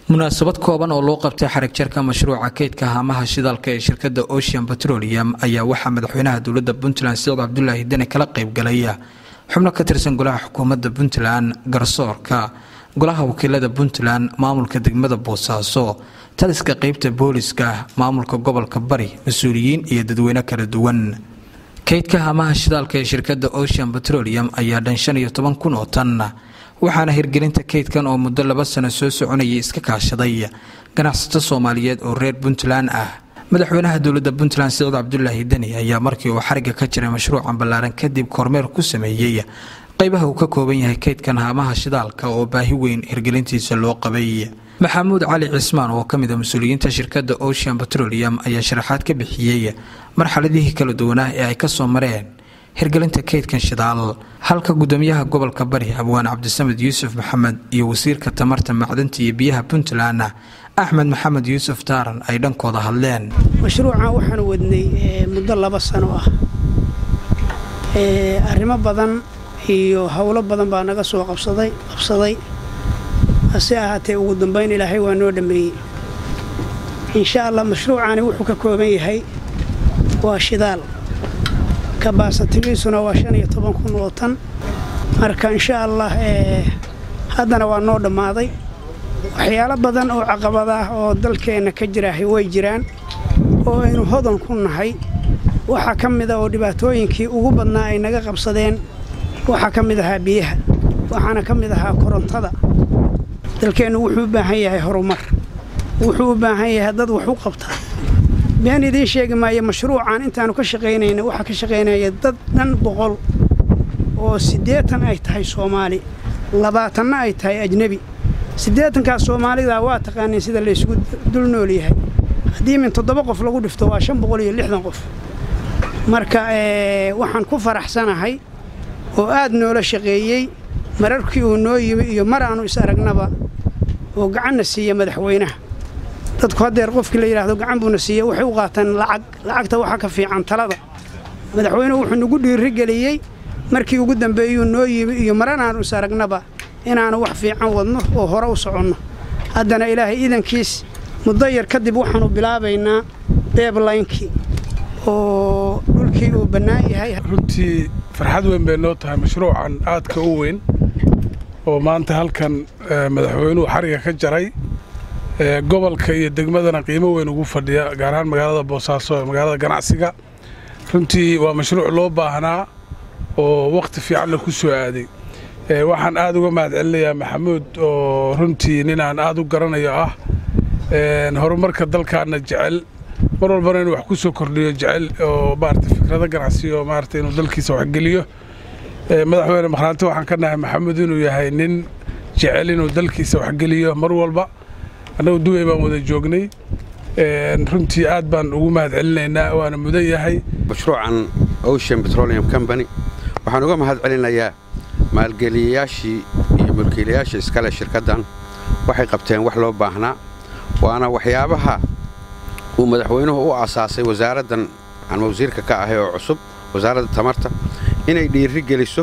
munaasabad kooban oo loo qabtay xarig jarka mashruuca kaydka haamaha shidaalka ee shirkadda ocean petroleum ayaa waxaa madaxweynaha dowladda puntland siciid cabdulaahi deni kala qaybgalay xubno ka tirsan golaha xukuumadda puntland garsoorka golaha wakiilada puntland maamulka degmada boosaaso taliska qeybta booliska maamulka gobolka bari mas-uuliyiin iyo dadweyne kala duwan kaydka haamaha shidaalka ee shirkadda ocean petroleum ayaa dhan shan iyo toban kun oo tan waxaana hirgelinta kaydkan oo muddo laba sano soo soconayay iska kaashaday ganacsato soomaaliyeed oo reer puntland ah madaxweynaha dowladda puntland siciid cabdulaahi deni ayaa markii uu xariga ka jiray mashruucan ballaaran kadib kormeer ku sameeyey qaybaha uu ka kooban yahay kaydkan haamaha shidaalka oo baahi weyn hirgelintiisa loo qabay maxamuud cali cismaan oo ka mid a mas-uuliyiinta shirkadda ocean petroleum ayaa sharaxaad ka bixiyey marxaladihii kala duwanaa ee ay ka soo mareen hirgelinta kaydkan shidaal halka gudoomiyaha gobolka bari abwaan cabdisamed yuusuf maxamed iyo wasiirka tamarta macdanta iyo biyaha puntland axmed maxamed yuusuf taaran ay dhankooda hadleen mashruucan waxaan wadnay muddo laba sano ah arrimo badan iyo howlo badan baa naga soo qabsaday qabsaday hase ahaatee ugu dambayn ilaahay waa noo dhammeeyey insha allah mashruucani wuxuu ka kooban yahay waa shidaal kabaasatigiisuna waa shan iyo toban kun oo tan marka insha allah haddana waa noo dhammaaday waxyaalo badan oo caqabad ah oo dalkeenna ka jiraahay way jiraan oo aynu hodan ku nahay waxaa ka mid a oo dhibaatooyinkii ugu badnaa ay naga qabsadeen waxaa ka mid ahaa biyaha waxaana ka mid ahaa korontada dalkeennu wuxuu u baahan yahay horumar wuxuu u baahan yahay dad wax u qabta been idiin sheegi maayo mashruucan intaannu ka shaqaynayna waxaa ka shaqaynaya dad dhan boqol oo siddeetan ay tahay soomaali labaatanna ay tahay ajnebi siddeetankaas soomaalidaa waa taqaaniin sida laysugu dul nool yahay haddii min toddoba qof lagu dhifto waa shan boqol iyo lixdan qof marka waxaan ku faraxsanahay oo aad noola shaqeeyey mararkii uu noo yimi iyo mar aannu is aragnaba oo gacanna siiya madaxweynaha dadku haddeer qofkii la yidhaahdo gacan buuna siiya waxay u qaataan lacag lacagta waxaa ka fiican talada madaxweynuhu wuxuu nagu dhiirigeliyey markii ugu dambeeyuu noo yimi iyo maranaannu is aragnaba inaannu wax fiican wadno oo hore u soconno haddana ilaahay iidankiis muddo yar kadib waxaannu bilaabaynaa beeblaynkii oo dhulkii uu bannaan yahay runtii farxad weyn bay noo tahay mashruucan aadka u weyn oo maanta halkan madaxweynuhu xariga ka jaray gobolka iyo degmadana qiimo weyn ugu fadhiya gaar ahaan magaalada boosaaso ee magaalada ganacsiga runtii waa mashruuc loo baahnaa oo wakhti fiicanna ku soo aaday waxaan aad uga mahad celinayaa maxamuud oo runtii ninaan aad u garanayo ah horumarka dalkaanna jecel mar walbana inuu wax ku soo kordhiyo jecel oo maarata fikrado ganacsi oo maarata inuu dalkiisa waxgeliyo madaxweyne makhraanti waxaan ka nahay maxamuud inuu yahay nin jecel inuu dalkiisa waxgeliyo mar walba annagu duway baan wada joognay runtii aad baan ugu mahad celinaynaa waana mudan yahay mashruucan ocean petroleum company waxaan uga mahad celinayaa maalgeliyayaashii iyo mulkiilayaasha iskale shirkaddan waxay qabteen wax loo baahnaa waana waxyaabaha uu madaxweynuhu u asaasay wasaaraddan aan wasiirka ka ahay oo cusub wasaaradda tamarta inay dhiiri geliso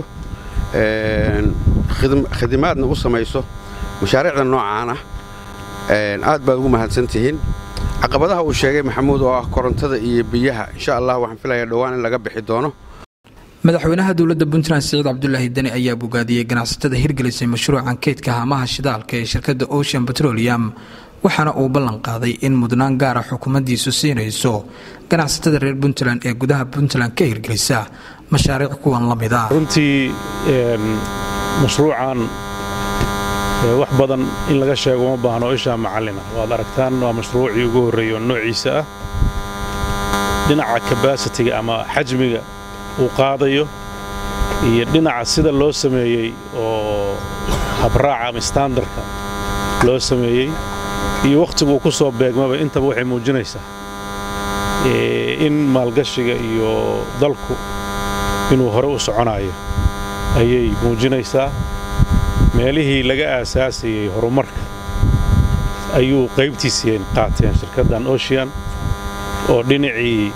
khidmaadna u samayso mashaariicda noocaan ah aad baad ugu mahadsan tihiin caqabadaha uu sheegay maxamuud oo ah korontada iyo biyaha insha allah waxaan filayaa dhowaan in laga bixi doono madaxweynaha dowladda puntland siciid cabdulaahi deni ayaa bogaadiyey ganacsatada hirgelisay mashruucan kaydka haamaha shidaalka ee shirkadda ocean petroleum waxaana uu ballan qaaday in mudnaan gaara xukuumaddiisu siinayso ganacsatada reer puntland ee gudaha puntland ka hirgelisa mashaariic kuwan la mid ah runtii mashruucan wax badan in laga sheego uma baahno ishaa macallina waad aragtaan waa mashruucii ugu horreeyey oo noociisa ah dhinaca kabasitiga ama xajmiga uu qaadayo iyo dhinaca sida loo sameeyey oo habraaca ama standarka loo sameeyey iyo wakhtigu uu ku soo beegmaba intaba waxay muujinaysaa in maalgashiga iyo dalku inuu hore u soconayo ayay muujinaysaa meelihii laga aasaasayey horumarka ayuu qaybtiisii qaateen shirkaddan ocean oo dhinacii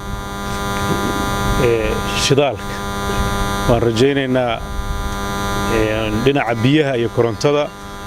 shidaalka waan rajaynaynaa dhinaca biyaha iyo korontada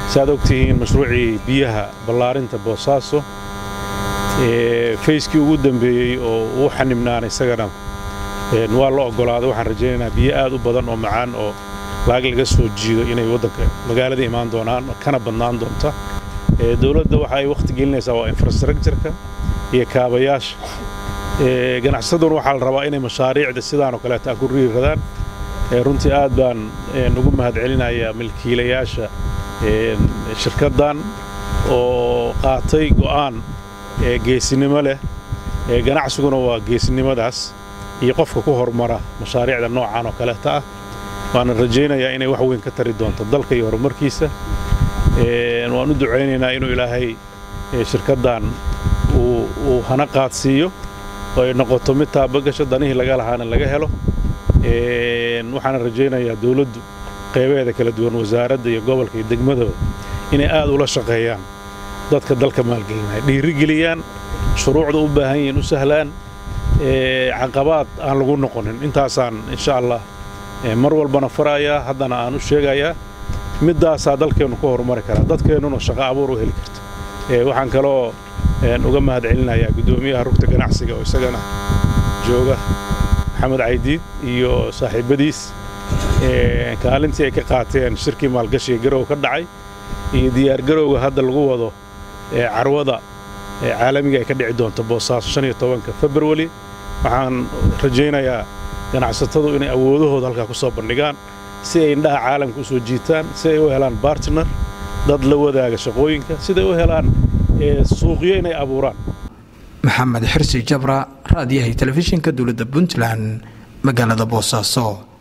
saaad ogtihiin mashruucii biyaha ballaarinta boosaaso fayskii ugu dambeeyey oo uu xanibnaana isagana waa la oggolaaday waxaan rajaynaynaa biyo aad u badan oo macaan oo laag laga soo jiido inay waddanka magaalada imaan doonaan kana badnaan doonta dowladda waxa ay wakhti gelinaysaa waa infrastructureka iyo kaabayaasha ganacsaduna waxaa la rabaa inay mashaariicda sidaan oo kaleeta a ku riiradaan runtii aad baan ugu mahadcelinayaa milkiilayaasha shirkaddan oo qaatay go'aan geesinimo leh ganacsiguna waa geesinimadaas iyo qofka ku hormara mashaariicda noocan oo kaleeta ah waana rajaynayaa inay wax weyn ka tari doonto dalka iyo horumarkiisa waan u ducaynaynaa inuu ilaahay shirkaddan uu hana qaadsiiyo oo ay noqoto mid taabagasho danihii laga lahaana laga helo waxaana rajaynayaa dawladdu qaybaheeda kala duwan wasaaradda iyo gobolka iyo degmadaba inay aad ula shaqeeyaan dadka dalka maalgelinaya dhiirigeliyaan shuruucda u baahan yihiin u sahlaan caqabaad aan lagu noqonin intaasaan insha allah mar walbana farayaa haddana aan u sheegayaa middaasaa dalkeennu ka horumari karaa dadkeennuna shaqo abuur u heli karta waxaan kaloo uga mahad celinayaa guddoomiyaha rugta ganacsiga oo isagana jooga maxamed caydiid iyo saaxiibbadiis kaalintii ay ka qaateen shirkii maalgashiga garow ka dhacay iyo diyaargarowga hadda lagu wado carwada caalamiga ay ka dhici doonto boosaaso shan iyo tobanka februari waxaan rajaynayaa ganacsatadu inay awoodahooda halkaa ku soo bandhigaan si ay indhaha caalamka u soo jiitaan si ay u helaan bartner dad la wadaaga shaqooyinka siday u helaan suuqyo inay abuuraan maxamed xirsi jabra raadiyahay telefishinka dowladda puntland magaalada boosaaso